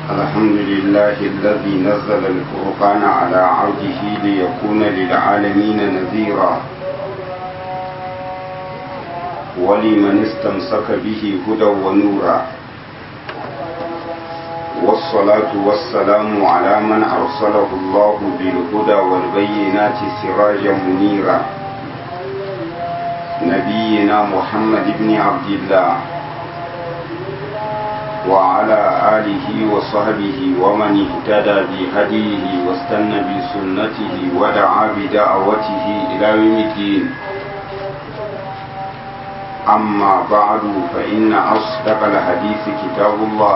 الحمد لله الذي نزل الفرقان على عبده ليكون للعالمين نذيرا ولمن استمسك به هدى ونورا والصلاة والسلام على من أرسله الله بالهدى والبينات سراجا منيرا نبينا محمد بن عبد الله وعلى آله وصحبه ومن اهتدى بهديه واستنى بسنته ودعا بدعوته إلى يوم الدين أما بعد فإن أصدق الحديث كتاب الله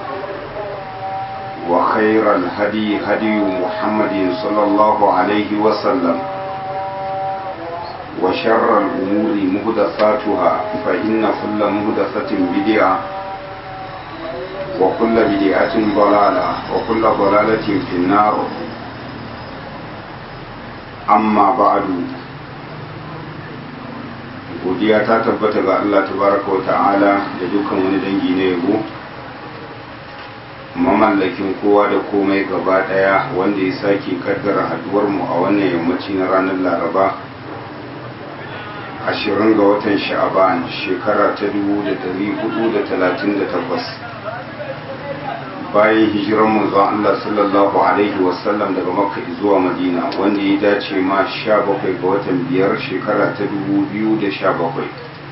وخير الهدي هدي محمد صلى الله عليه وسلم وشر الأمور مهدثاتها فإن كل مهدثة بدعة وكل بدعة ضلالة وكل ضلالة في النار أما بعد godiya ta tabbata ga Allah tabaraka wa ta'ala da dukkan wani dangi na yabo mamallakin kowa da komai gaba daya wanda ya sake kaddara haduwar mu a wannan yammaci na ranar laraba ashirin ga watan sha'aban shekara ta dubu da dari hudu da talatin da takwas bayan hijiran manzon Allah sallallahu alaihi wasallam daga makka zuwa madina wanda ya dace ma sha bakwai ga watan biyar shekara ta dubu biyu da sha bakwai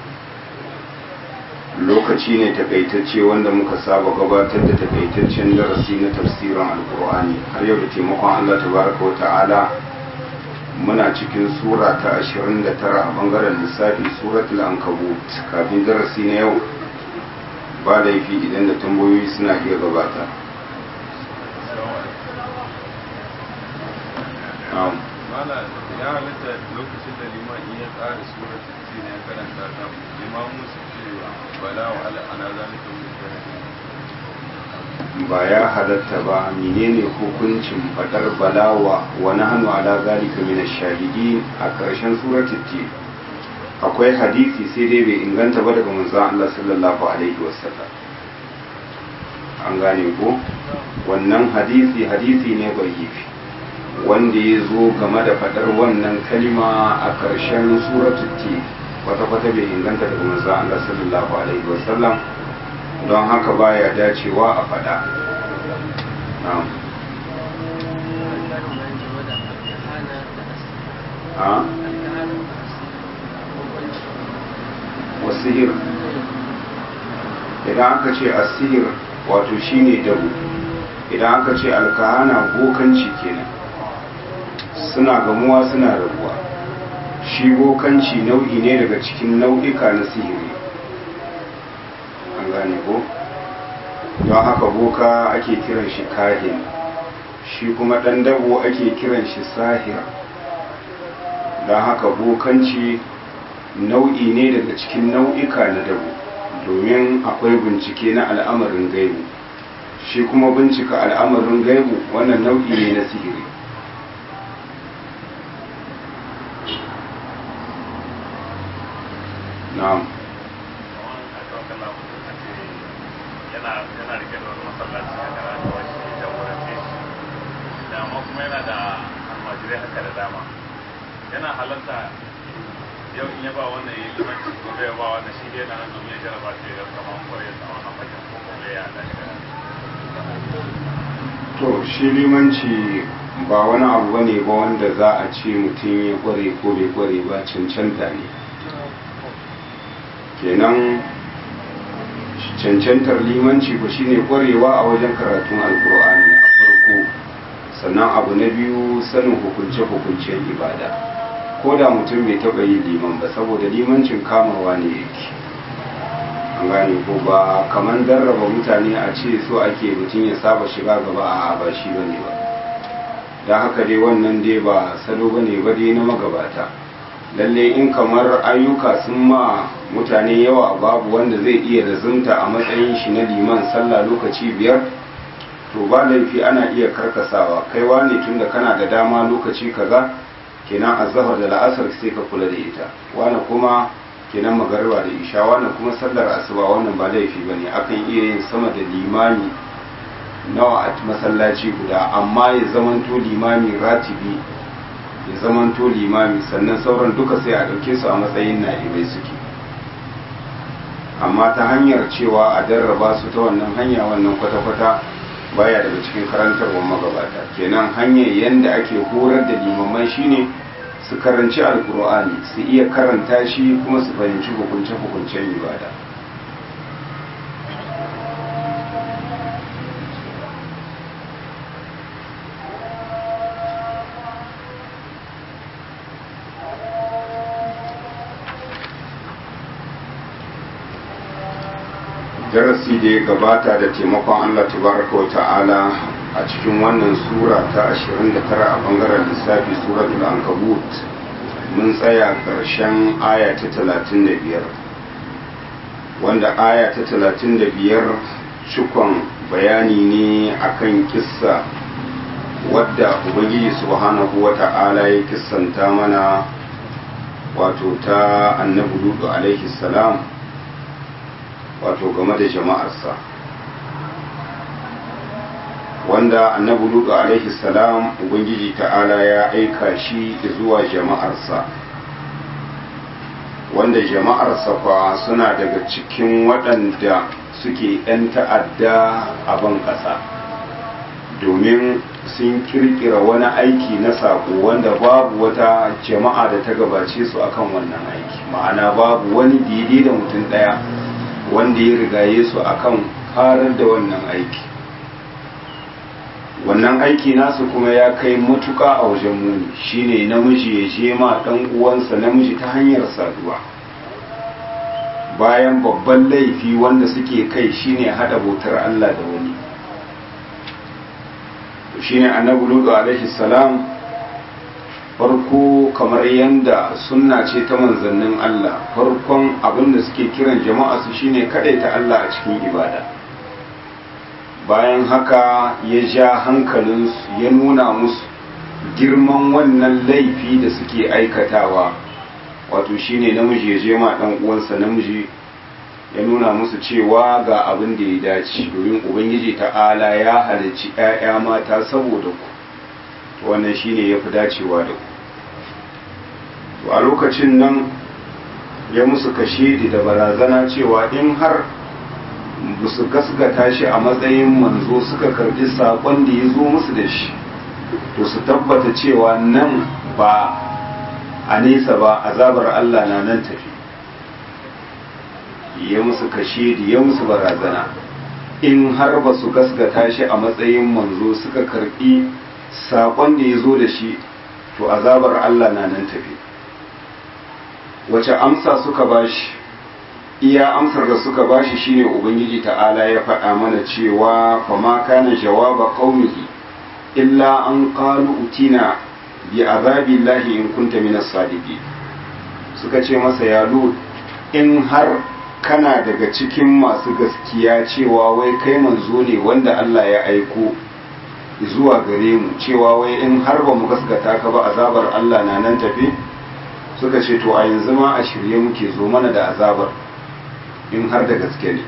lokaci ne takaitacce wanda muka saba gabatar da takaitaccen darasi na tafsirin alkur'ani har yau da taimakon Allah tabaraka wa ta'ala muna cikin sura ta 29 a bangaren lissafi suratul ankabut kafin darasi na yau ba laifi idan da tambayoyi suna iya gabata ya halitta lokacin da liman iya tsara surat ce ne karanta ta limamu su cewa bala wa ala ana zalika min ba ya halatta ba menene hukuncin fadar balawa wa nahnu ala zalika min ash-shahidi a karshen suratul tin akwai hadisi sai dai bai inganta ba daga manzon Allah sallallahu alaihi wasallam an gane ko wannan hadisi hadisi ne bayyifi wanda ya zo game da fadar wannan kalima a ƙarshen suratul tin kwata-kwata bai inganta daga manzon Allah sallallahu alaihi wasallam don haka baya dacewa a fada na'am a wasihir idan aka ce asihir wato shine dabu idan aka ce alkahana bokanci kenan suna gamuwa suna rabuwa shi bokanci nau'i ne daga cikin nau'ika na sihiri an gane ko don haka boka ake kiran shi kahin shi kuma ɗan dabo ake kiran shi sahir don haka bokanci nau'i ne daga cikin nau'ika na dabo domin akwai bincike na al'amarin gaibu shi kuma bincika al'amarin gaibu wannan nau'i ne na sihiri na'am yana rike da wani masallaci a kana da wani jagorance shi da amma kuma yana da almajirai haka da dama yana halarta yau in ya ba wannan ya limanci gobe ya ba wannan shi dai na nan domin ya jaraba ta ya kama kwarai ya samu wannan fagen ko kuma ya da shi to shi limanci ba wani abu bane ba wanda za a ce mutum ya kware ko bai kware ba cancanta ne kenan cancantar limanci ku shine kwarewa a wajen karatun alkur'ani a farko sannan abu na biyu sanin hukunce-hukuncen ibada ko da mutum bai taɓa yin liman ba saboda limancin kamawa ne yake an gane ko ba kamar darraba mutane a ce so ake mutum ya saba shiga gaba a ba shi ba ne ba don haka dai wannan dai ba salo ba ne ba dai na magabata lalle in kamar ayyuka sun ma mutane yawa babu wanda zai iya lazumta a matsayin shi na liman sallah lokaci biyar to ba laifi ana iya karkasawa kaiwa ne tunda kana da dama lokaci kaza kenan azhar da la'asar sai ka kula da ita wani kuma kenan magariba da isha wannan kuma sallar asuba wannan ba laifi bane akan iya yin sama da limami nawa a masallaci guda amma ya zamanto limami ratibi ya zamanto limami sannan sauran duka sai a ɗauke su a matsayin na'ibai suke amma ta hanyar cewa a darraba su ta wannan hanya wannan kwata-kwata baya daga cikin karantarwar magabata kenan hanyar yadda ake horar da limaman shine su karanci alkur'ani su iya karanta shi kuma su fahimci hukunce-hukuncen ibada darasi da ya gabata da taimakon Allah tabaraka wa ta'ala a cikin wannan sura ta 29 a bangaren lissafi suratul ankabut mun tsaya ƙarshen aya ta 35 wanda aya ta 35 cikon bayani ne akan kissa wadda ubangiji subhanahu wa ta'ala ya kissanta mana wato ta annabi lutu alaihi salam wato game da jama'arsa wanda annabi lutu alaihi salam ubangiji ta'ala ya aika shi zuwa jama'arsa wanda jama'arsa fa suna daga cikin waɗanda suke 'yan ta'adda a ban ƙasa domin sun kirkira wani aiki na saƙo wanda babu wata jama'a da ta gabace su akan wannan aiki ma'ana babu wani daidai da mutum ɗaya wanda ya rigaye su akan farar da wannan aiki wannan aiki nasu kuma ya kai matuka a wajen muni shine namiji ya je ma dan uwansa namiji ta hanyar saduwa bayan babban laifi wanda suke kai shine hada bautar Allah da wani shine annabi lutu alaihi salam farko kamar yadda sunna ce ta manzannin Allah farkon abin da suke kiran jama'a su shine ta Allah a cikin ibada bayan haka ya ja hankalinsu ya nuna musu girman wannan laifi da suke aikatawa wato shine namiji ya je ma dan uwansa namiji ya nuna musu cewa ga abin da ya dace domin ubangiji ta'ala ya halicci 'ya'ya mata saboda ku wannan shine ya fi dacewa da ku a lokacin nan ya musu kashe da barazana cewa in har ba su gasgata shi a matsayin manzo suka karbi saƙon da ya zo musu da shi to su tabbata cewa nan ba a nesa ba azabar Allah na nan tafi ya musu kashe da ya musu barazana in har ba su gasgata shi a matsayin manzo suka karbi saƙon da ya zo da shi to azabar Allah na nan tafi wace amsa suka bashi iya amsar da suka bashi shine ubangiji ta'ala ya faɗa mana cewa fa ma kana jawaba qaumihi illa an qalu utina bi azabillahi in kunta minas sadiqin suka ce masa ya lut in har kana daga cikin masu gaskiya cewa wai kai manzo ne wanda Allah ya aiko zuwa gare mu cewa wai in har ba mu gaskata ka ba azabar Allah na nan tafi suka ce to a yanzu ma a shirye muke zo mana da azabar in har da gaske ne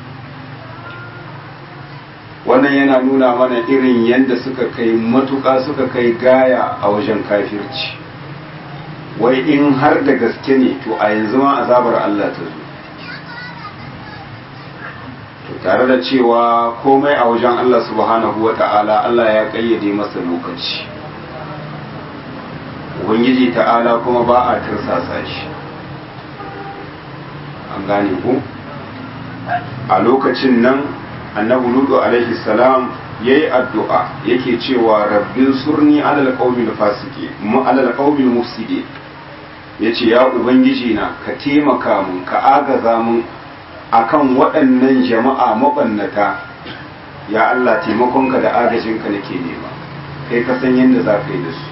wannan yana nuna mana irin yadda suka kai matuƙa suka kai gaya a wajen kafirci wai in har da gaske ne to a yanzu ma azabar Allah ta zo to tare da cewa komai a wajen Allah subhanahu wa ta'ala Allah ya ƙayyade masa lokaci ubangiji ta'ala kuma ba a tirsasa shi an gane ku a lokacin nan annabi ludu alaihi salam yayi addu'a yake cewa rabbin surni alal qaumil fasiki mu alal qaumil mufsidi yace ya ubangiji na ka taimaka mun ka agaza mun akan waɗannan jama'a mabannata ya Allah taimakonka da agajinka nake nema kai ka san yadda za ka yi da su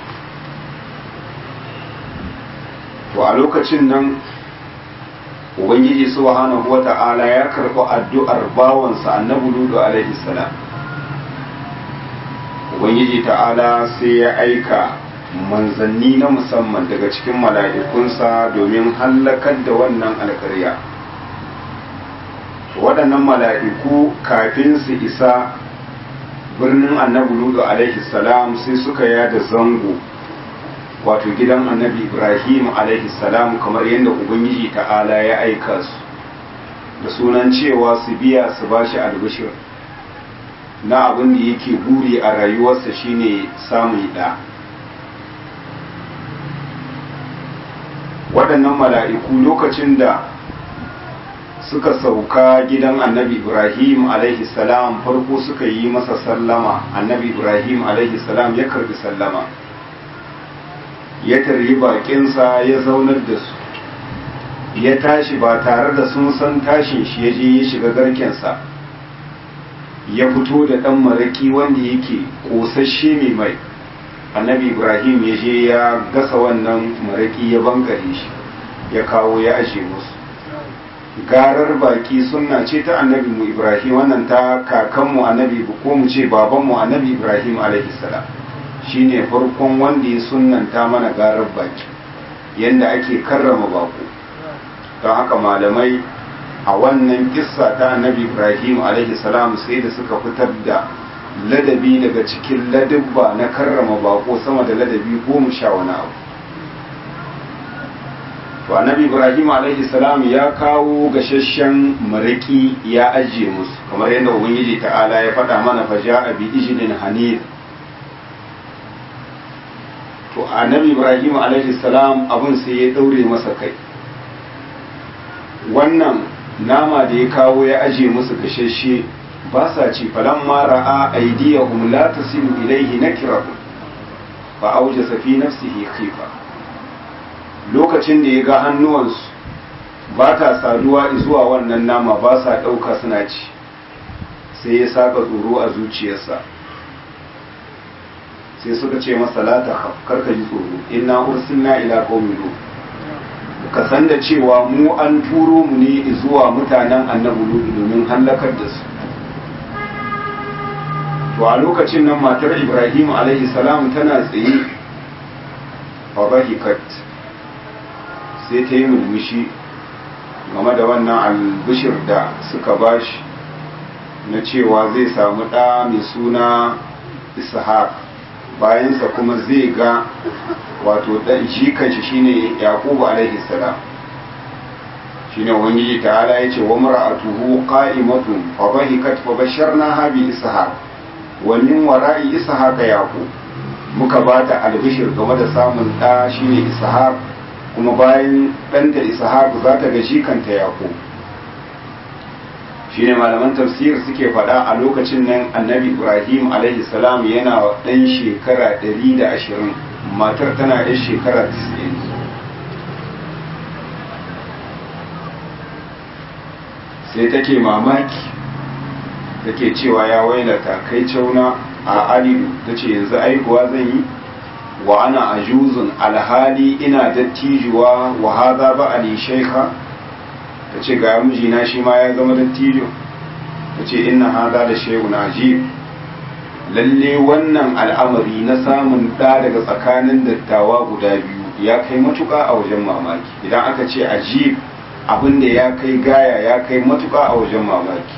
to a lokacin nan ubangiji subhanahu wata'ala ya karɓi addu'ar bawansa annabi ludu alaihi salam ubangiji ta'ala sai ya aika manzanni na musamman daga cikin mala'ikunsa domin hallakar da wannan alkarya waɗannan mala'iku kafin su isa birnin annabi ludu alaihi salam sai suka yada zango wato gidan annabi ibrahim alaihi salam kamar yadda ubangiji ta'ala ya aika su da sunan cewa su biya su bashi albishir na abin da yake buri a rayuwarsa shine samun ɗa waɗannan mala'iku lokacin da suka sauka gidan annabi ibrahim alaihi salam farko suka yi masa sallama annabi ibrahim alaihi salam ya karbi sallama ya tarri bakinsa ya zaunar da su ya tashi ba tare da sun san tashin shi ya je ya shiga garkensa ya fito da ɗan maraƙi wanda yake ƙosashe mai mai annabi ibrahim ya je ya gasa wannan maraƙi ya bangare shi ya kawo ya ashe musu garar baki sunna ce ta annabi mu ibrahim wannan ta kakanmu annabi ko mu ce babanmu annabi ibrahim alaihi salam shine farkon wanda ya sunnanta mana garar baki yanda ake karrama bako don haka malamai a wannan kissa ta annabi ibrahim alaihi salam sai da suka fitar da ladabi daga cikin ladabba na karrama bako sama da ladabi goma sha wani abu to annabi ibrahim alaihi salam ya kawo gashashen maraki ya ajiye musu kamar yadda ubangiji ta'ala ya faɗa mana fa ja'a bi ijlin hanif to annabi ibrahim alaihi salam abin sai ya daure masa kai wannan nama da ya kawo ya ajiye musu gashashe ba sa ci falamma ra'a aydiyahum la tasilu ilayhi nakirahum fa awjasa fi nafsihi khifa lokacin da ya ga hannuwansu ba ta saduwa zuwa wannan nama ba sa ɗauka suna ci sai ya saka tsoro a zuciyarsa sai suka ce masa la ta karka ji tsoro inna ursilna ila qaumin lut ka san da cewa mu an turo mu ne zuwa mutanen annabi lut domin hallakar da su to a lokacin nan matar ibrahim alaihi salam tana tsaye fa bahikat sai ta yi mulmushi game da wannan albishir da suka bashi na cewa zai samu ɗa mai suna ishaq bayansa kuma zai ga wato ɗan shi kanshi shine yaqubu alaihi salam shine ubangiji ta'ala ya ce wa mar'atuhu qa'imatun fa bahikat fa basharnaha bi ishaq wa min wara'i ishaq yaqub muka bata albishir game da samun ɗa shine ishaq kuma bayan ɗanta ishaq za ta ga shi kanta yaqub shine malaman tafsir suke faɗa a lokacin nan annabi ibrahim alaihi salam yana ɗan shekara 120 matar tana ɗan shekara 90 sai take mamaki take cewa ya wailata kai cauna a alidu ta ce yanzu aihuwa zan yi wa ana ajuzun alhali ina dattijuwa wa haza ba ali shaikha ta ce ga mijina shi ma ya zama dattijo ta ce inna haza da shehu ajib lalle wannan al'amari na samun ɗa daga tsakanin dattawa guda biyu ya kai matuƙa a wajen mamaki idan aka ce ajib abin da ya kai gaya ya kai matuƙa a wajen mamaki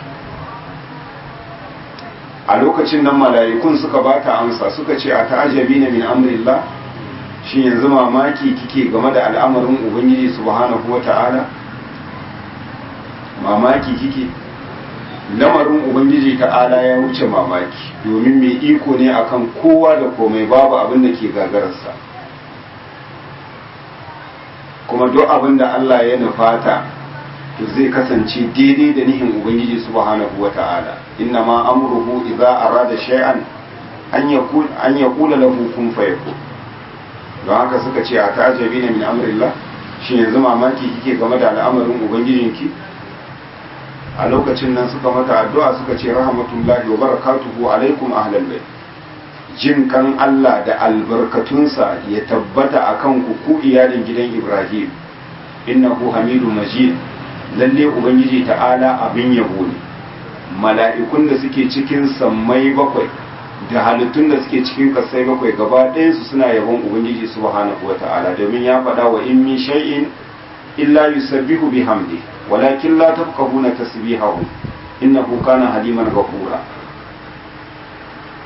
a lokacin nan mala'ikun suka ba ta amsa suka ce a ta'ajabi na min amrillah shi yanzu mamaki kike game da al'amarin ubangiji subhanahu wa ta'ala mamaki kike lamarin ubangiji ta'ala ya wuce mamaki domin mai iko ne akan kowa da komai babu abin da ke gagararsa kuma duk abin da Allah ya nufata to zai kasance daidai da nihin ubangiji subhanahu wa ta'ala inna ma amruhu idza arada shay'an an yaqul an yaqula lahu kun fayakun don haka suka ce a ta'ajabi ne min amrillah shi yanzu mamaki kike game da al'amarin ubangijinki a lokacin nan suka mata addu'a suka ce rahmatullahi wa barakatuhu alaikum ahlal bait jin kan Allah da albarkatunsa ya tabbata akan ku ku iyalin gidan Ibrahim innahu hamidu majid lalle ubangiji ta'ala abin yabo ne mala'ikun da suke cikin sammai bakwai da halittun da suke cikin kasai bakwai gaba ɗayansu suna yabon ubangiji subhanahu wa ta'ala domin ya faɗa wa in min shay'in illa yusabbihu bihamdi walakin la tafqahuna tasbihahu innahu kana haliman ghafura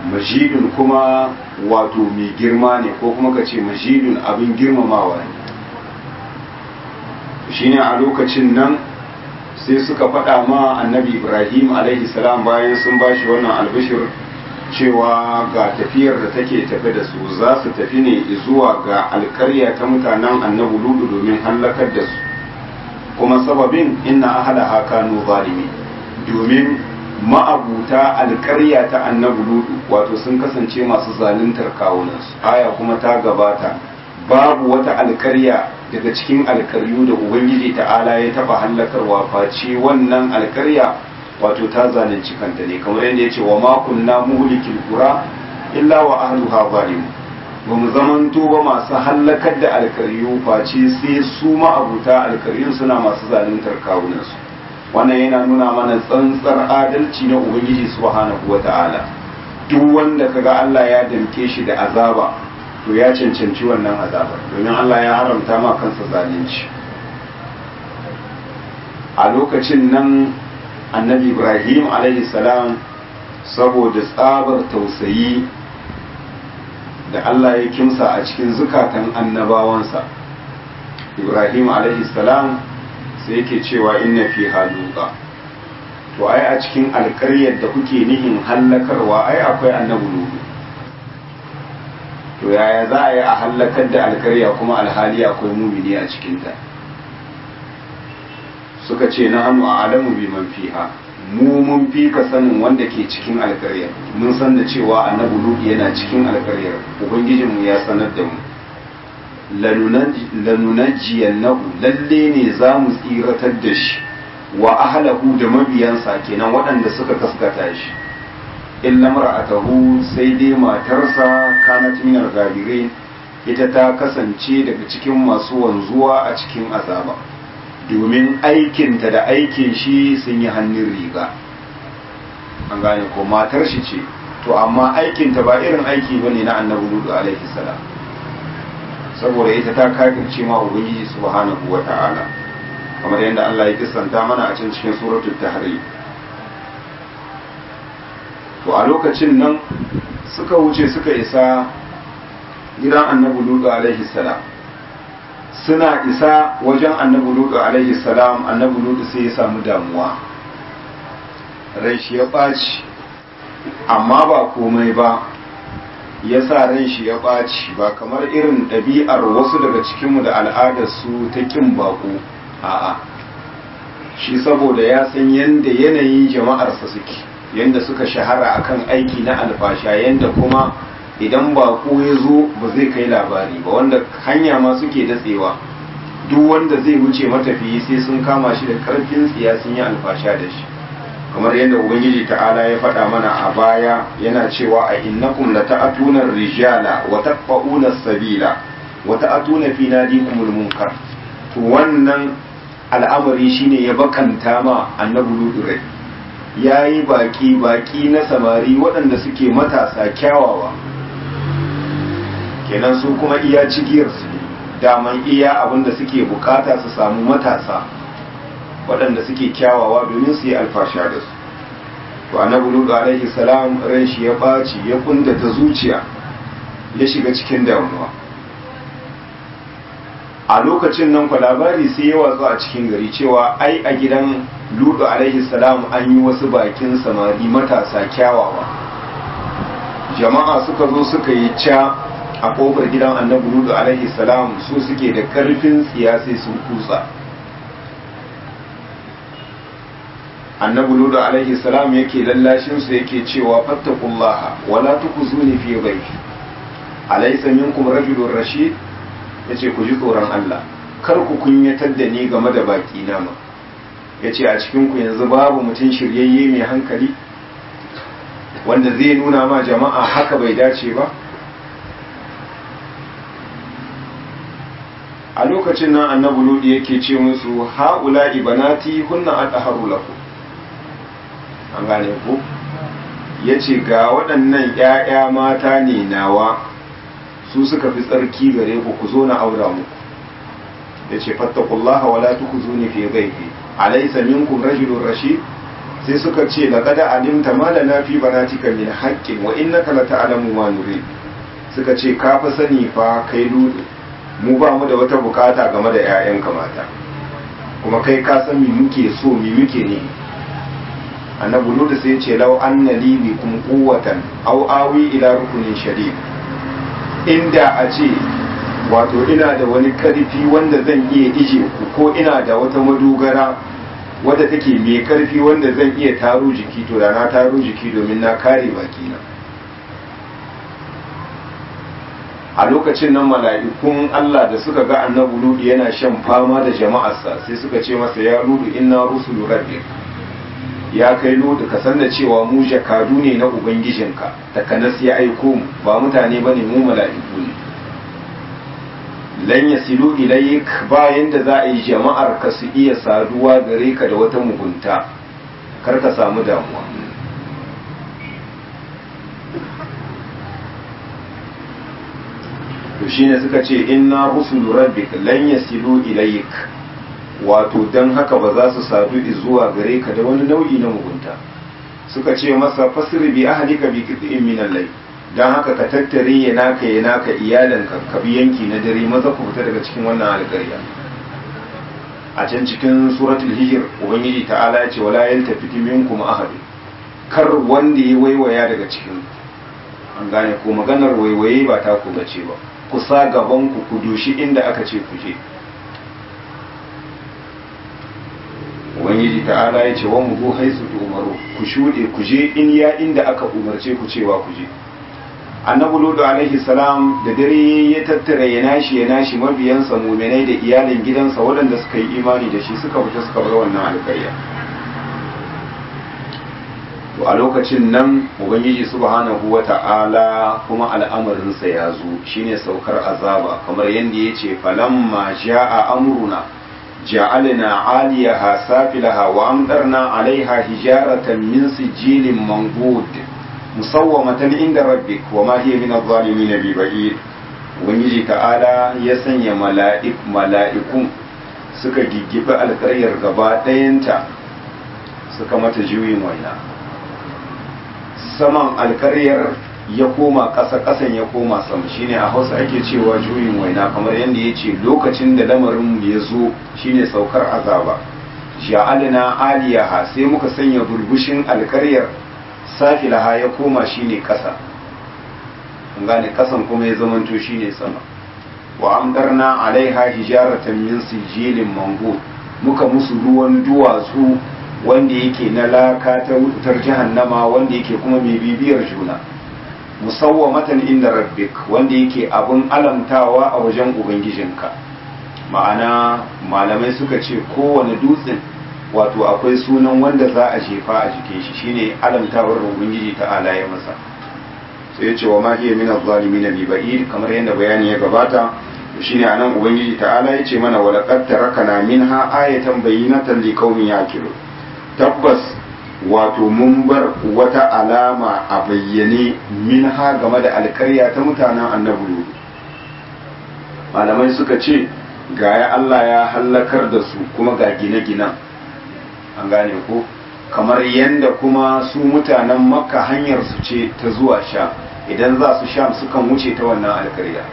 majidun kuma wato mai girma ne ko kuma ka ce majidun abin girmamawa ne shine a lokacin nan sai suka faɗa ma annabi ibrahim alaihi salam bayan sun bashi wannan albishir cewa ga tafiyar da take tafe da su za su tafi ne zuwa ga alkarya ta mutanen annabi ludu domin hallakar da su kuma sababin inna ahala kanu zalimi domin ma'abuta alkarya ta annabi ludu wato sun kasance masu zaluntar kawunansu aya kuma ta gabata babu wata alkarya daga cikin alkaryu da ubangiji ta'ala ya taba hallakarwa face wannan alkarya wato ta zalunci kanta ne kamar yadda ya ce wa makunna muhlikil qura illa wa ahluha zalimun ba mu zamanto ba masu hallakar da alkaryu face sai su ma'abuta alkaryun suna masu zaluntar kawunansu wannan yana nuna mana tsantsar adalci na ubangiji subhanahu wata'ala duk wanda kaga Allah ya damke shi da azaba to ya cancanci wannan azabar domin Allah ya haramta ma kansa zalunci a lokacin nan annabi ibrahim alaihi salam saboda tsabar tausayi da Allah ya kimsa a cikin zukatan annabawansa ibrahim alaihi salam sai yake cewa inna fi haluka to ai a cikin alƙaryar da kuke nihin hallakarwa ai akwai annabi ludu to yaya za a yi a hallakar da alƙarya kuma alhali akwai mumini a cikinta suka ce na hannu a adamu bi man fiha mu mun fi ka sanin wanda ke cikin alƙaryar mun san da cewa annabi ludu yana cikin alƙaryar ubangijinmu ya sanar da mu lanunajjiyannahu lalle ne za mu tsiratar da shi wa ahlahu da mabiyansa kenan waɗanda suka kaskata shi illa mar'atahu sai dai matarsa kanat min al ita ta kasance daga cikin masu wanzuwa a cikin azaba domin aikinta da aikin shi sun yi hannun riga an gane ko matar shi ce to amma aikinta ba irin aiki bane na annabi lutu alaihi salam saboda ita ta kafirce ma ubangiji subhanahu wa ta'ala kamar yadda Allah ya kisanta mana a can cikin suratul tahrim to a lokacin nan suka wuce suka isa gidan annabi lutu alaihi salam suna isa wajen annabi lutu alaihi salam annabi lutu sai ya samu damuwa rai shi ya ɓaci amma ba komai ba ya sa ran shi ya ɓaci ba kamar irin ɗabi'ar wasu daga cikinmu da al'adarsu ta ƙin baƙo a'a shi saboda ya san yadda yanayin jama'arsa suke yadda suka shahara akan aiki na alfasha yadda kuma idan baƙo ya zo ba zai kai labari ba wanda hanya ma suke datsewa duk wanda zai wuce matafiyi sai sun kama shi da ƙarfin tsiya sun yi alfasha da shi kamar yadda ubangiji ta'ala ya faɗa mana a baya yana cewa a innakum la ta'atuna rijala wa taqfauna sabila wa ta'atuna fi nadikumul munkar to wannan al'amari shine ya bakanta ma annabi ludurai yayi baki baki na samari waɗanda suke matasa kyawawa kenan su kuma iya cigiyar su daman iya abinda suke bukata su samu matasa waɗanda suke kyawawa domin su yi alfasha da su to annabi lutu alaihi salam ran shi ya ɓaci ya kundata zuciya ya shiga cikin damuwa a lokacin nan kwa labari sai ya watsu a cikin gari cewa ai a gidan lutu alaihi salam an yi wasu bakin samari matasa kyawawa jama'a suka zo suka yi ca a kofar gidan annabi lutu alaihi salam su suke da karfin tsiya sai sun kutsa annabi lutu alaihi salam yake lallashin su yake cewa fattakullaha wala tukuzuni fi dhayfi alaysa minkum rajulun rashid yace ku ji tsoron Allah kar ku kunyatar da ni game da baki na ma yace a cikin ku yanzu babu mutum shiryayye mai hankali wanda zai nuna ma jama'a haka bai dace ba a lokacin nan annabi lutu yake ce musu ha'ula ibanati hunna adharu lakum an gane ku ya ce ga waɗannan ‘ya'ya mata ne nawa su suka fi tsarki gare ku ku zo na aura muku ya ce fattakullaha wala tuku zo ne fiye gaifi alaisa minkum rajulun rashid sai suka ce laqad alimta ma lana fi banatika min haqqin wa innaka la ta'lamu ma nurid suka ce ka fa sani fa kai ludu mu ba mu da wata bukata game da 'ya'yanka mata kuma kai ka san mi muke so mi muke ne annabi ludu sai ce law anna li bikum quwwatan aw awi ila rukunin shadid inda a ce wato ina da wani karfi wanda zan iya ije ku ko ina da wata madogara wadda take mai karfi wanda zan iya taro jiki to da na taro jiki domin na kare bakina a lokacin nan mala'ikun Allah da suka ga annabi ludu yana shan fama da jama'arsa sai suka ce masa ya ludu inna rusulu rabbik ya kai ludu ka san da cewa mu jakadu ne na ubangijinka takanas ya aiko mu ba mutane bane mu mala'iku ne lan yasilu ilayk bayan da za a yi jama'ar ka su iya saduwa gare ka da wata mugunta kar ka samu damuwa to shine suka ce inna rusulu rabbik lan yasilu ilayk wato dan haka ba za su sadu zuwa gare ka da wani nau'i na mugunta suka ce masa fasri bi ahlika bi qit'in min al-layl dan haka ka tattare ya naka ya naka iyalanka ka bi yanki na dare maza ku fita daga cikin wannan alƙarya a can cikin suratul hijr ubangiji ta'ala ya ce wala yaltafiti minkum ahad kar wanda ya waiwaya daga cikin an gane ko maganar waiwaye ba ta ku bace ba kusa gaban ku ku dushi inda aka ce ku je ubangiji ta'ala ya ce wa mu zo haisu umaru ku shuɗe ku je in ya inda aka umarce ku cewa ku je annabi ludu alaihi salam da dare ya tattara ya nashi ya nashi mabiyansa muminai da iyalin gidansa waɗanda suka yi imani da shi suka fita suka bar wannan alƙarya to a lokacin nan ubangiji subhanahu wa ta'ala kuma al'amarinsa ya zo shine saukar azaba kamar yadda ya ce falamma ja'a amruna جعلنا عاليها سافلها وأمطرنا عليها حجارة من سجيل منضود مسومة عند ربك وما هي من الظالمين ببعيد ubangiji ta'ala ya sanya mala'ikun suka giggibi alkaryar gaba ɗayanta suka mata juyin waina saman alkaryar ya koma ƙasa ƙasan ya koma sama shine a hausa ake cewa juyin waina kamar yadda ya ce lokacin da lamarin ya zo shine saukar azaba ja'alna aliyaha sai muka sanya burbushin alkaryar safilaha ya koma shine ƙasa an gane ƙasan kuma ya zamanto shine sama wa amdarna alaiha hijaratan min sijilin mango muka musu ruwan duwatsu wanda yake na laka ta wutar jahannama wanda yake kuma mai bibiyar juna musawwamatan inda rabbik wanda yake abun alamtawa a wajen ubangijinka ma'ana malamai suka ce kowane dutsen wato akwai sunan wanda za a jefa a jikin shi shine alamtawar ubangiji ta ya masa sai ya ce wa ma hiya min adh-dhalimin bi ba'id kamar yadda bayani ya gabata shine anan ubangiji ta'ala ya ce mana wa laqad tarakana minha ayatan bayyinatan liqaumin yaqilun tabbas wato mun bar wata alama a bayyane min ha game da alkarya ta mutanen annabi malamai suka ce gaya Allah ya hallakar da su kuma ga gine-ginen an gane ko kamar yadda kuma su mutanen makka hanyar su ce ta zuwa sha idan za su sha sukan wuce ta wannan alkarya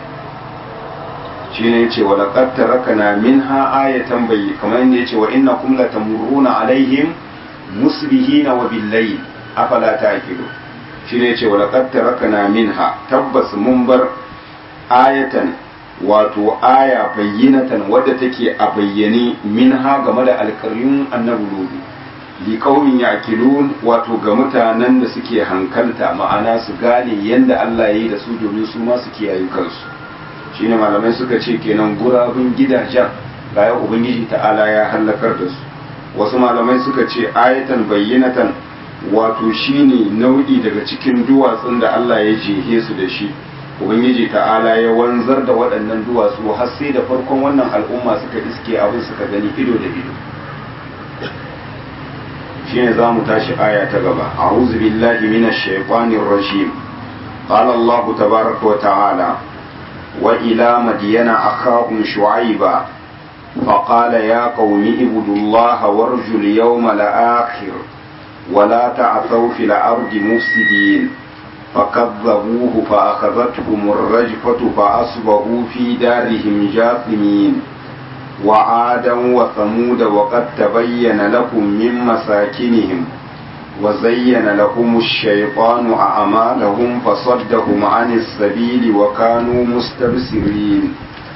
shi ne ce wa laqad tarakana minha ayatan bayyi kamar yadda yace wa innakum latamurruna alaihim musbihina wa billayl afala ta'qilu shine yace wa laqad tarakna minha tabbas mun bar ayatan wato aya bayyinatan wadda take a bayyane minha game da alƙaryun annabi ludu li qaumin yaqilun wato ga mutanen da suke hankalta ma'ana su gane yanda Allah ya yi da su domin su ma su kiyaye kansu shine malamai suka ce kenan gurabun gidajen ga ubangiji ta'ala ya halakar da su wasu malamai suka ce ayatan bayyanatan wato shine nau'i daga cikin duwatsun da Allah ya jehe su da shi ubangiji ta'ala ya wanzar da waɗannan duwatsu har sai da farkon wannan al'umma suka iske abin suka gani ido da ido shine za mu tashi aya ta gaba a'udhu billahi minash shaitanir rajim qala Allah tabaaraka wa ta'ala wa ila madyana akhahum shu'aiba فقال يا قوم اعبدوا الله وارجوا اليوم الآخر ولا تعثوا في الأرض مفسدين فكذبوه فأخذتهم الرجفة فأصبحوا في دارهم جاثمين وعادا وثمود وقد تبين لكم من مساكنهم وزين لهم الشيطان أعمالهم فصدهم عن السبيل وكانوا مستبصرين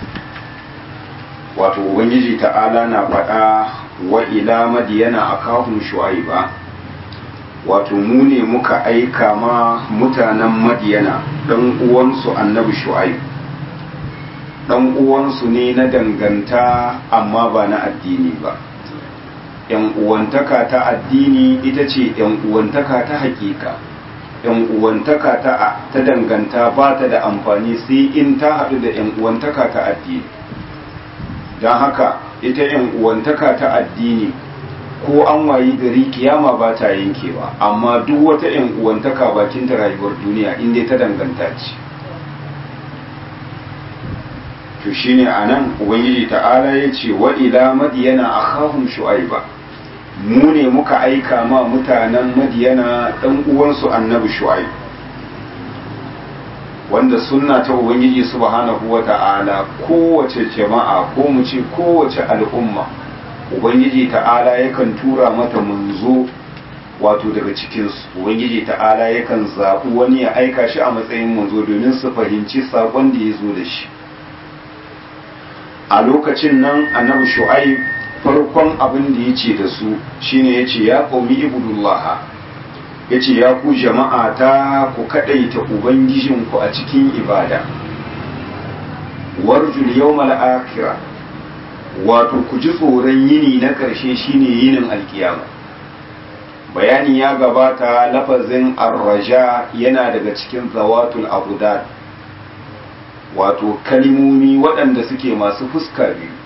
wato ubangiji ta'ala na faɗa wa ila madiyana akahum shu'aiba wato mu ne muka aika ma mutanen madiyana ɗan uwansu annabi shu'aib ɗan uwansu ne na danganta amma ba na addini ba yan uwantaka ta addini ita ce yan uwantaka ta hakika yan uwantaka ta ta danganta ba ta da amfani sai in ta haɗu da yan uwantaka ta addini don haka ita yan uwantaka ta addini ko an wayi gari kiyama ba ta yankewa amma duk wata yan uwantaka bakin ta rayuwar duniya inda ta danganta ce to shine anan ubangiji ta'ala ya ce wa ila madiyana akhahum shu'aiba mu ne muka aika ma mutanen madiyana dan uwansu annabi shu'aib wanda sunna ta ubangiji subhanahu wa ta'ala kowace jama'a ko mu ce kowace al'umma ubangiji ta'ala yakan tura mata manzo wato daga cikinsu ubangiji ta'ala yakan zaɓi wani ya aika shi a matsayin manzo domin su fahimci saƙon da ya zo da shi a lokacin nan annabi shu'aib farkon abin da ya ce da su shine ya ce ya qaumi ibudullaha ya ce ya ku jama'a ta ku kaɗaita ubangijinku a cikin ibada warjul yawmal akhirah wato ku ji tsoron yini na ƙarshe shine yinin alkiyama bayani ya gabata lafazin arraja yana daga cikin zawatul abudad wato kalimomi waɗanda suke masu fuska biyu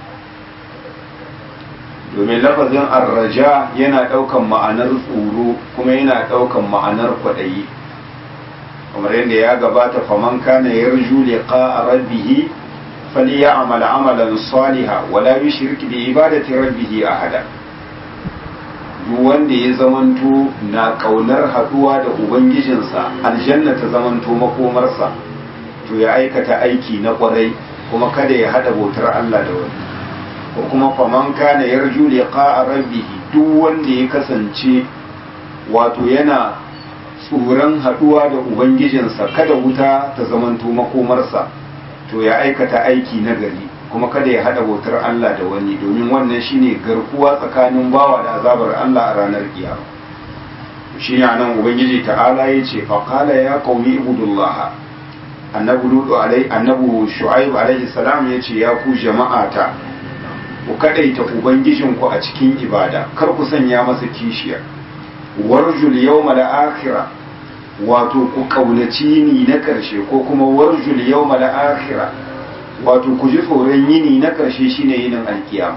domin lafazin arraja yana ɗaukan ma'anar tsoro kuma yana ɗaukan ma'anar kwaɗayi kamar yadda ya gabata faman kana yarju liqa rabbih falyamal amalan saliha wala yushrik bi ibadati rabbih ahada duk wanda ya zamanto na kaunar haduwa da ubangijinsa aljanna ta zamanto makomarsa to ya aikata aiki na kwarai kuma kada ya hada bautar Allah da wani ko kuma faman kana yarju liqa rabbih duk wanda ya kasance wato yana tsoron haduwa da ubangijinsa kada wuta ta zamanto makomarsa to ya aikata aiki na gari kuma kada ya hada bautar Allah da wani domin wannan shine garkuwa tsakanin bawa da azabar Allah a ranar kiyama shi ne nan ubangiji ta'ala ya ce faqala ya qaumi ibudullah annabi lutu alai annabi shu'aib alaihi salam ya ce ya ku jama'ata ku kadaita ubangijinku a cikin ibada kar ku sanya masa kishiya warjul yawma al-akhirah wato ku kaunaci ni na karshe ko kuma warjul yawma al-akhirah wato ku ji tsoron yini na karshe shine yinin alkiyama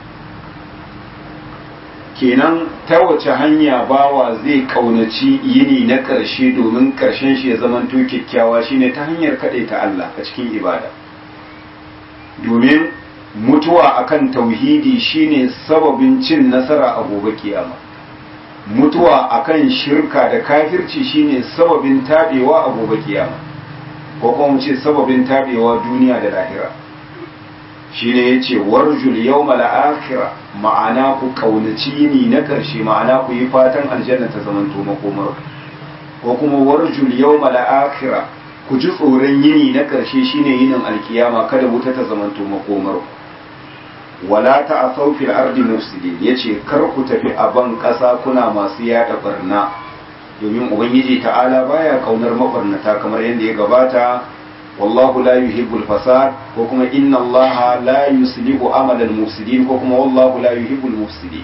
kenan ta wace hanya bawa zai kaunaci yini na karshe domin karshen shi ya zamanto kyakkyawa shine ta hanyar ta Allah a cikin ibada domin mutuwa akan tauhidi shine sababin cin nasara a gobe kiyama mutuwa akan shirka da kafirci shine sababin tabewa a gobe kiyama ko kuma mu ce sababin tabewa duniya da lahira shine yace warjul yawmal akhirah ma'ana ku kaunaci yini na karshe ma'ana ku yi fatan aljanna ta zamanto makomar ko kuma warjul yawmal akhirah ku ji tsoron yini na karshe shine yinin alkiyama kada wuta ta zamanto makomar wala ta asau fil ardi mufsidin yace kar ku tafi a ban kasa kuna masu yada barna domin ubangiji ta'ala baya kaunar mabarnata kamar yadda ya gabata wallahu la yuhibbul fasad ko kuma inna allaha la yuslihu amalal mufsidin ko kuma wallahu la yuhibbul mufsidin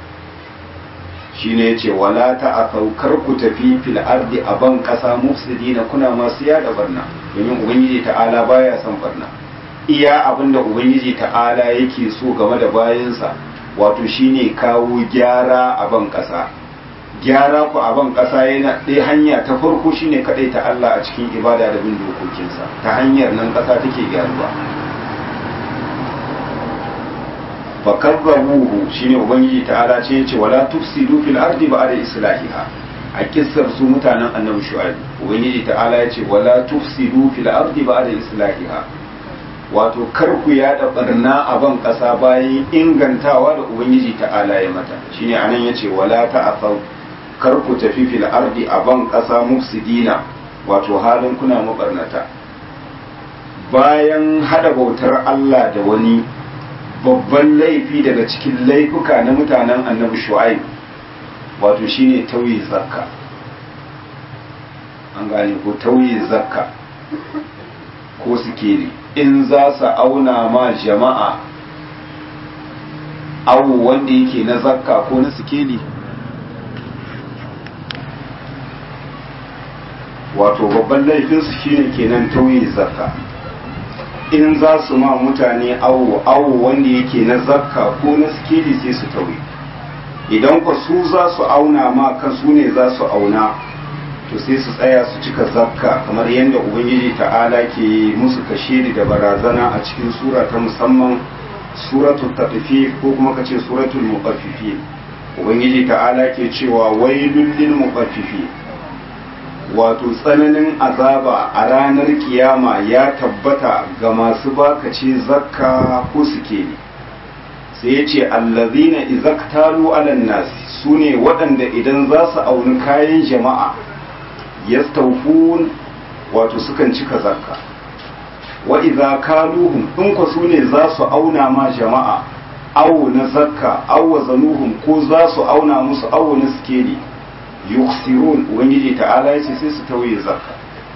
shine yace wala ta asau kar ku tafi fil ardi a ban kasa mufsidina kuna masu yada barna domin ubangiji ta'ala baya son barna iya abin da ubangiji ta'ala yake so game da bayansa wato shine kawo gyara a ban ƙasa gyara ku a ban ƙasa yana ɗaya hanya ta farko shine kaɗai ta Allah a cikin ibada da bin dokokinsa ta hanyar nan ƙasa take gyaruwa fa kazzabuhu shine ubangiji ta'ala ce yace wala tufsidu fil ardi ba'da islahiha a kissar su mutanen annabi shu'aib ubangiji ta'ala yace wala tufsidu fil ardi ba'da islahiha wato kar ku yada barna a ban kasa bayan ingantawa da ubangiji ta'ala ya mata shine anan yace wala ta'asaw kar ku tafi fil ardi a ban kasa mufsidina wato halin kuna mabarnata bayan hada bautar Allah da wani babban laifi daga cikin laifuka na mutanen annabi shu'aib wato shine tauye zakka an gane ko tauye zakka ko sikeli in za su auna ma jama'a awu wanda yake na zakka ko na sikeli wato babban laifinsu shine kenan tauye zakka in za su ma mutane awo awo wanda yake na zakka ko na sikeli sai su tauye idan ku su za su auna ma kan su ne za su auna to sai su tsaya su cika zakka kamar yadda ubangiji ta'ala ke musu kashedi da barazana a cikin sura ta musamman suratul taqfif ko kuma kace suratul muqaffifin ubangiji ta'ala ke cewa wailul lil muqaffifin wato tsananin azaba a ranar kiyama ya tabbata ga masu bakace zakka ko suke ne sai ya ce allazina izaktalu alan nasi su ne waɗanda idan za su auni kayan jama'a yastawfun wato sukan cika zakka wa idza kaluhum in ku su ne za su auna ma jama'a awo na zakka awo zanuhum ko za su auna musu awo na sikeli yuksirun ubangiji ta'ala ya ce sai su tauye zakka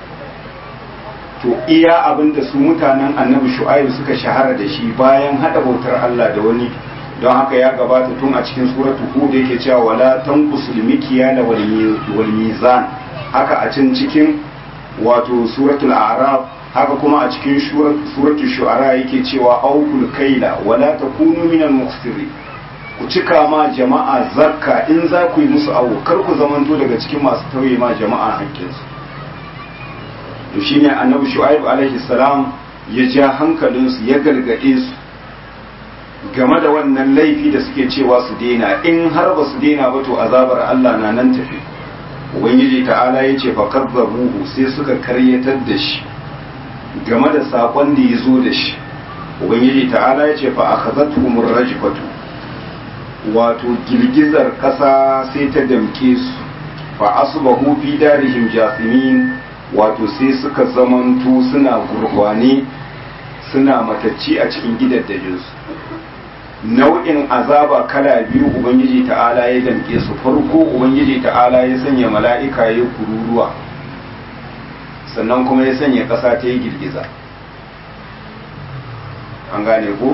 to iya abin da su mutanen annabi shu'aibu suka shahara da shi bayan hada bautar Allah da wani don haka ya gabata tun a cikin suratu hud yake cewa wala tanqusul mikyala wal mizan haka a can cikin wato suratul a'raf haka kuma a cikin suratul shu'ara yake cewa aukul kaila wala takunu minal mukhsirin ku cika ma jama'a zakka in za ku yi musu awo kar ku zamanto daga cikin masu tauye ma jama'a haƙƙinsu to shine annabi shu'aib alaihi salam ya ja hankalinsu ya gargaɗe su game da wannan laifi da suke cewa su daina in har ba su daina ba to azabar Allah na nan tafi ubangiji ta'ala ya ce fa kazzabuhu sai suka karyatar da shi game da sakon da ya zo da shi ubangiji ta'ala ya ce fa akhazatuhum rajfatu wato girgizar ƙasa sai ta damke su fa asbahu fi darihim jasimin wato sai suka zamanto suna gurgwane suna matacci a cikin gidaddajinsu nau'in azaba kala biyu ubangiji ta'ala ya damke su farko ubangiji ta'ala ya sanya mala'ika ya kururuwa sannan kuma ya sanya ƙasa ta yi girgiza an gane ko?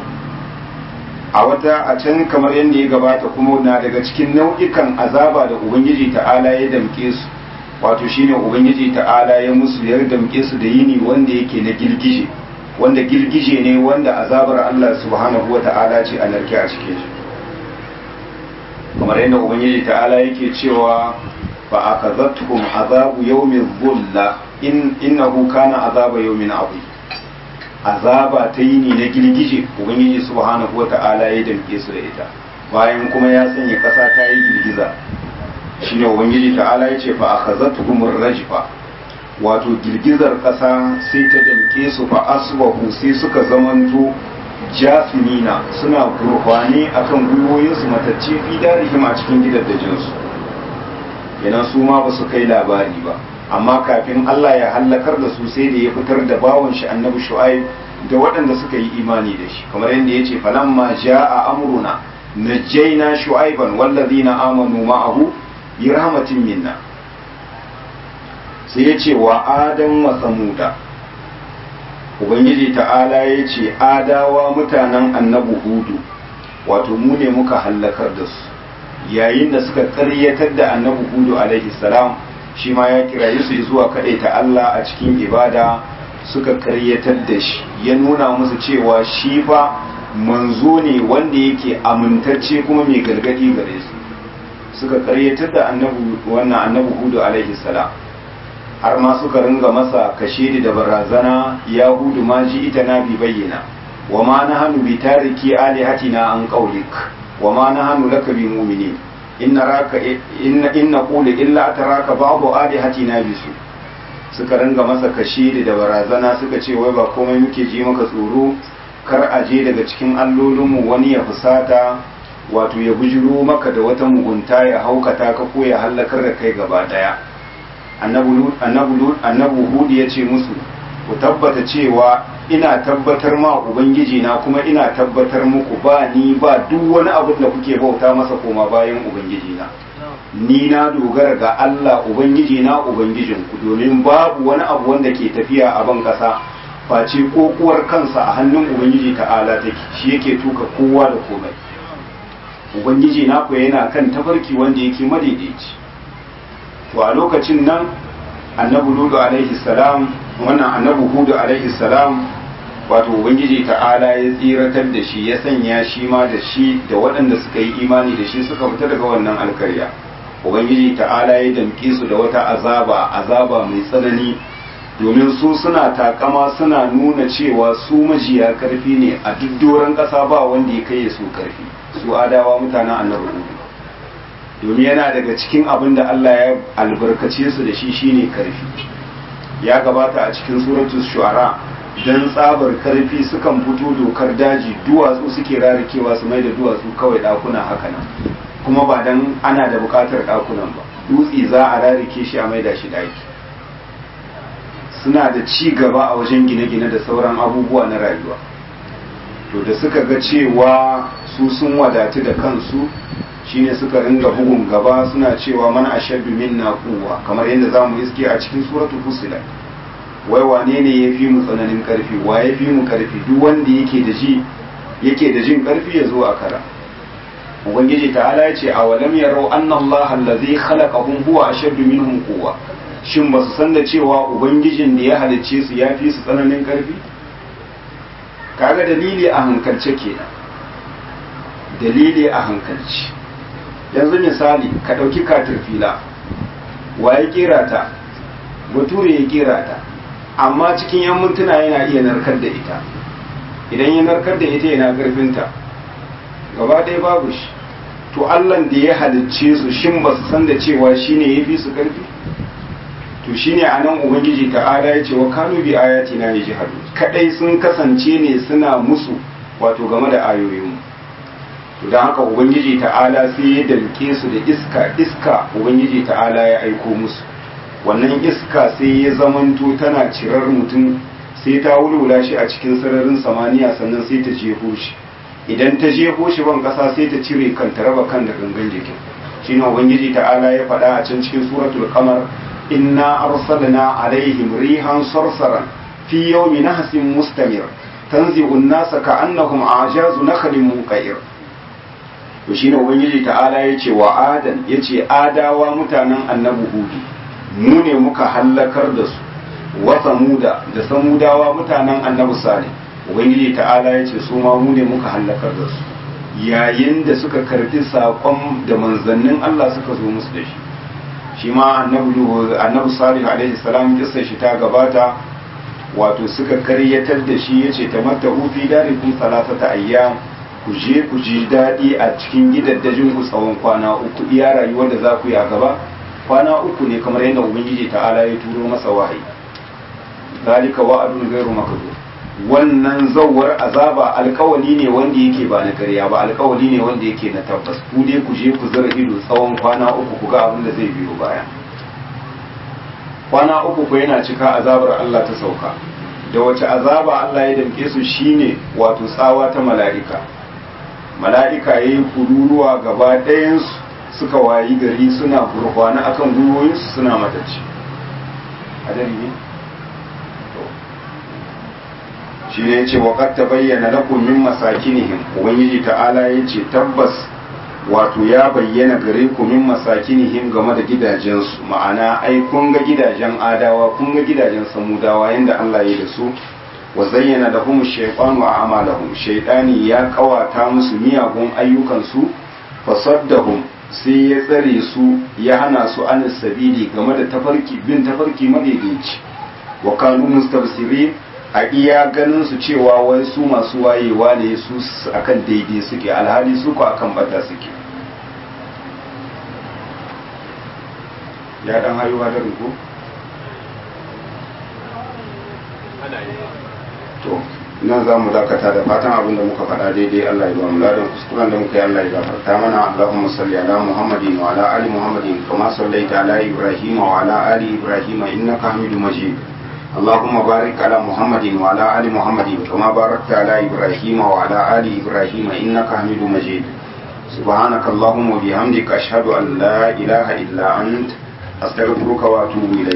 a wata a can kamar yadda ya gabata kuma na daga cikin nau'ikan azaba da ubangiji ta'ala ya damke su wato shine ubangiji ta'ala ya musu ya damke su da yini wanda yake na girgije wanda girgije ne wanda azabar Allah subhanahu wata'ala ce a narke a cikin shi kamar yadda ubangiji ta'ala yake cewa fa akazatuhum azabu yawmin dhulla in innahu kana azaba yawmin azim azaba ta yini na girgije ubangiji subhanahu wata'ala ya damke su da ita bayan kuma ya sanya kasa ta yi girgiza shine ubangiji ta'ala ya ce fa akhazatuhum rajfa wato girgizar kasa sai ta damke su fa asbahu sai suka zamanto jasimina suna gurfani akan gwiwoyinsu matacce fi darihim a cikin gidaddajinsu kenan su ma ba su kai labari ba amma kafin Allah ya hallakar da su sai da ya fitar da bawan shi annabi shu'aib da waɗanda suka yi imani da shi kamar yadda ya ce falamma ja'a amruna najjayna shu'aiban wallazina amanu ma'ahu bi rahmatin minna sai ya ce wa adam wa samuda ubangiji ta'ala ya ce adawa mutanen annabi hudu wato mu ne muka hallakar da su yayin da suka karyatar da annabi hudu alaihi salam shi ma ya kiraye su zuwa kaɗai ta Allah a cikin ibada suka karyatar da shi ya nuna musu cewa shi fa manzo ne wanda yake amintacce kuma mai gargadi gare su suka karyatar da annabi wannan annabi hudu alaihi salam har ma suka ringa masa kashe da barazana ya hudu ma ji ita na bi bayyana wa ma nahnu bi tariki alihatina an qawlik wa ma nahnu laka bi mu'minin inna raka inna inna qulu illa ataraka ba'du alihatina bisu suka ringa masa kashiri da barazana suka ce wai ba komai muke ji maka tsoro kar a je daga cikin allolinmu wani ya fusata wato ya bujiro maka da wata mugunta ya haukata ka ko ya hallakar da kai gaba daya annabu hudu ya ce musu ku tabbata cewa ina tabbatar ma ubangiji na kuma ina tabbatar muku ba ni ba duk wani abu da kuke bauta masa koma bayan ubangiji na ni na dogara ga Allah ubangiji na ubangijinku domin babu wani abu wanda ke tafiya a ban kasa face kokuwar kansa a hannun ubangiji ta'ala take shi yake tuka kowa da komai ubangiji na ku yana kan tafarki wanda yake madaidaici to a lokacin nan annabi ludu alaihi salam wannan annabi hudu alaihi salam wato ubangiji ta'ala ya tsiratar da shi ya sanya shi ma da shi da waɗanda suka yi imani da shi suka fita daga wannan alkarya ubangiji ta'ala ya damƙe su da wata azaba azaba mai tsanani domin su suna takama suna nuna cewa su majiya karfi ne a duk doron ƙasa ba wanda ya kai su karfi su adawa mutanen annabi hudu domin yana daga cikin abin da Allah ya albarkace su da shi shine karfi ya gabata a cikin suratul shu'ara dan tsabar karfi sukan fito dokar daji duwatsu suke rarikewa su mai da duwatsu kawai dakuna haka nan kuma ba dan ana da bukatar dakunan ba dutse za a rarike shi a maida shi daki suna da ci gaba a wajen gine-gine da sauran abubuwa na rayuwa to da suka ga cewa su sun wadatu da kansu shine suka ringa bugun gaba suna cewa man ashaddu minna quwwa kamar yadda zamu iske a cikin suratul fusilat wai wane ne ya fi mu tsananin karfi wa ya fi mu karfi duk wanda yake da ji yake da jin karfi ya zo a kara ubangiji ta'ala ya ce a walam yarau anna allaha allazi khalaqahum huwa ashaddu minhum quwwa shin ba su san da cewa ubangijin da ya halicce su ya fi su tsananin karfi kaga dalili a hankalce kenan dalili a hankalci yanzu misali ka ɗauki katirfila wa ya kera ta bature ya kera ta amma cikin yan mintuna yana iya narkar da ita idan ya narkar da ita yana karfinta gaba ɗaya babu shi to allan da ya halicce su shin ba su san da cewa shine ya fi su karfi to shine a nan ubangiji ta'ala ya ce wa kanu bi ayati na yajhadu kadai sun kasance ne suna musu wato game da ayoyinmu to don haka ubangiji ta'ala sai ya dalke su da iska iska ubangiji ta'ala ya aiko musu wannan iska sai ya zamanto tana cirar mutum sai ta wulwula shi a cikin sararin samaniya sannan sai ta jefo shi idan ta jefo shi ban kasa sai ta cire kan ta raba kan da gangan jikin shine ubangiji ta'ala ya faɗa a can cikin suratul qamar inna arsalna alaihim rihan sarsaran fi yawmi nahsin mustamir tanzi'u an-nasa ka'annahum a'jazu nakhlin munqair to shine ubangiji ta'ala ya ce wa adan ya ce adawa mutanen annabi hudu mu ne muka hallakar da su wa samuda da samudawa mutanen annabi salih ubangiji ta'ala ya ce su ma mu ne muka hallakar da su yayin da suka karbi saƙon da manzannin Allah suka zo musu da shi shi ma annabi salih alaihi salam kissa shi ta gabata wato suka karyatar da shi yace tamatta fi darikum salasata ayyam ku je ku ji daɗi a cikin gidaddajin ku tsawon kwana uku iya rayuwar da za ku yi a gaba kwana uku ne kamar yadda ubangiji ta'ala ya turo masa wahayi zalika wa'adun ghairu makdud wannan zawar azaba alkawali ne wanda yake ba na ƙarya ba alkawali ne wanda yake na tabbas ku dai ku je ku zara ido tsawon kwana uku ku ga abin da zai biyo baya kwana uku ku yana cika azabar Allah ta sauka da wace azaba Allah ya damke su shine wato tsawa ta mala'ika mala'ika ya yi kururuwa gaba ɗayansu suka wayi gari suna gurfana akan gwiwoyinsu suna matacci a ne shi ne ce waƙar ta bayyana lakum min masakinihim ubangiji ta'ala ya ce tabbas wato ya bayyana gare ku min masakinihim game da gidajensu ma'ana ai kun ga gidajen adawa kun ga gidajen samudawa yanda Allah ya da su wa zayyana lahum shaytanu a'malahum shaytani ya kawata musu miyagun ayyukansu fasaddahum sai ya tsare su ya hana su an sabili game da tafarki bin tafarki madaidaici wa kanu mustabsirin a iya ganin su cewa wai su masu wayewa ne su akan daidai suke alhali su ko akan bata suke ya dan haihuwa da ruku to nan za mu dakata da fatan abin da muka faɗa daidai Allah ya ba mu ladan kuskuren da muka yi Allah ya gafarta mana Allahumma salli ala Muhammadin wa ala ali Muhammadin kama sallaita ala Ibrahim wa ala ali Ibrahim innaka Hamidum Majid اللهم بارك على محمد وعلى آل محمد كما باركت على إبراهيم وعلى آل إبراهيم إنك حميد مجيد سبحانك اللهم وبحمدك أشهد أن لا إله إلا أنت أستغفرك وأتوب إليك